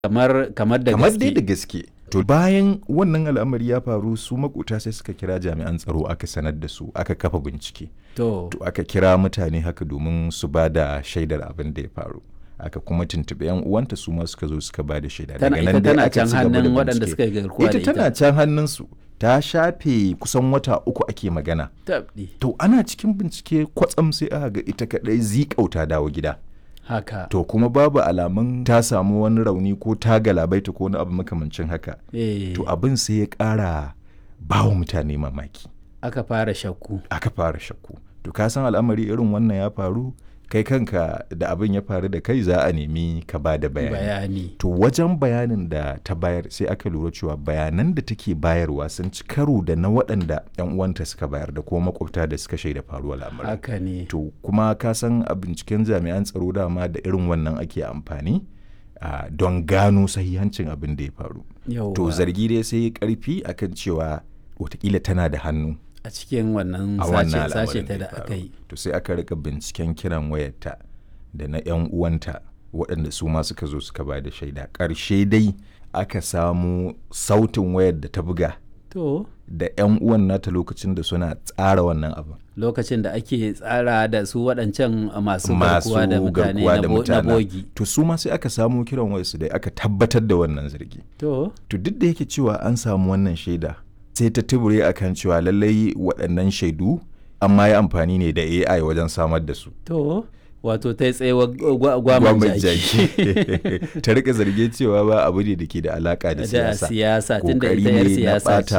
kamar kamar da kamar dai da gaske gaske to bayan wannan al'amari ya faru su makota sai suka kira jami'an tsaro aka sanar da su aka kafa bincike to to aka kira mutane haka domin su ba da shaidar abin da ya faru aka kuma tuntuɓi yan uwanta su ma suka zo suka ba da shaida tana ita dai tana aka can ci gaba da hannun waɗanda bincike. suka yi garkuwa da ita tana can hannunsu ta shafe kusan wata uku ake magana tabdi to ana cikin bincike kwatsam sai aka ga ita kadai zikauta dawo gida haka to kuma babu alamun ta samu wani rauni ko ta galabaita ko wani abu makamancin haka eh to abin sai ya ƙara ba wa mutane mamaki aka fara shakku aka fara shakku to ka san al'amari irin wannan ya faru kai kanka da abin ya faru da kai za a nemi ka ba da bayani bayani to wajen bayanin da ta bayar sai aka lura cewa bayanan da take bayarwa sun ci karo da na waɗanda 'yan uwanta suka bayar da kuma makwabta da suka shaida faruwar al'amarin haka ne to kuma ka san a binciken jami'an tsaro dama da irin wannan ake amfani ah, don gano sahihancin abin da ya faru yau to zargi dai sai ya karfi akan cewa watakila tana da hannu a cikin wannan a sace wannan sace al'amarin ta da da ya faru. aka yi to sai aka rika binciken kiran wayarta da na 'yan uwanta waɗanda su ma suka zo suka ba da shaida ƙarshe dai aka samu sautin wayar da ta buga to da 'yan uwan nata lokacin da suna tsara wannan abin lokacin da ake tsara da su waɗancan masu masu garkuwa da mutane garkuwa na da bo- na mutanen. bogi to su ma sai aka samu kiran wayarsu da aka tabbatar da wannan zargi to to duk da yake cewa an samu wannan shaida sai ta tubure akan cewa lallai waɗannan shaidu an ma yi amfani ne da AI wajen samar da su to wato ta yi tsayewa gwaman Gwamnati jaki ta rika zarge cewa ba abu ne da ke da alaka da da siyasa siyasa tun da Kokari ita yar ne na siyasa ɓata